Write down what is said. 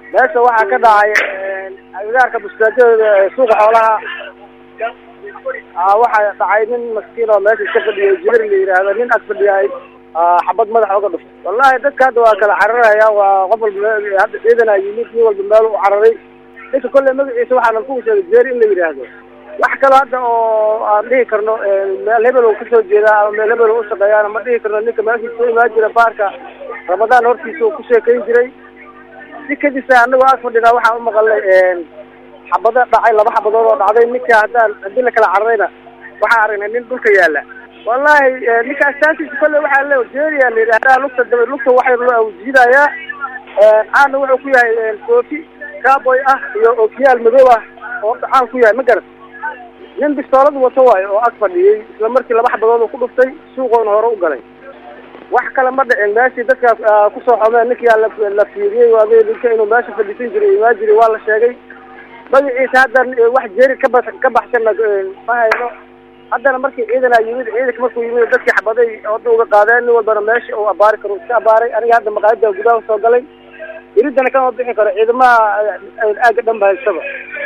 meesha waxaa ka dhacay agagaarka buskaajadooda suuqa xoolaha waxaa dhacay nin maskiin oo meesha iska fadhiyay jibir la yidhaahdo nin ag fadhiyay xabad madaxa oga dhuftay wallahi dadka hadda waa kala cararaya waa qof walba hadda ciidana yimid nin walba meel u cararay ninka kolley magaciisa waxaana ku sheegay jeeri in la yidhaahdo wax kaloo hadda oo aan dhihi karno meel hebel uu kasoo jeedaa ama meel hebel u shaqeeyaana ma dhihi karno ninka meeshiis ku imaan jira baarka ramadaan hortiisa uu ku sheekayn jiray si kadisa anagoo ag fadhinaa waxaan u maqalnay xabado dhacay laba xabadood oo dhacday ninka haddaan haddii la kala cararayna waxaan aragnay nin dhulka yaala wallahi ninka astaantiisa kolley waxaa le jeeriya la yidhahdaa lugta daba lugta waxay loo jiidayaa caana wuxuu ku yahay koofi caaboy ah iyo okiyaal madow ah oo caan ku yahay ma garat nin bistoolad wato waayo oo ag fadhiyey isla markii laba xabadood uu ku dhuftay suuqoona hore u galay wax kale ma dhicin meeshii dadka kusoo xomeen ninkia la fiiriyey waa ninka inuu meesha fadhiisan jiray imaan jiray waa la sheegay magaciisa haddan wax jeeri kaba ka baxsanna ma hayno haddana markii ciidana yimid ciidanka markuu yimid dadkii xabaday oda uga qaadeen nin walbana meesha uu abaari karo iska abaaray aniga hadda maqaayada gudaha soo galay iridana kama bixi karo ciidamaha aaga dhan ba haystaba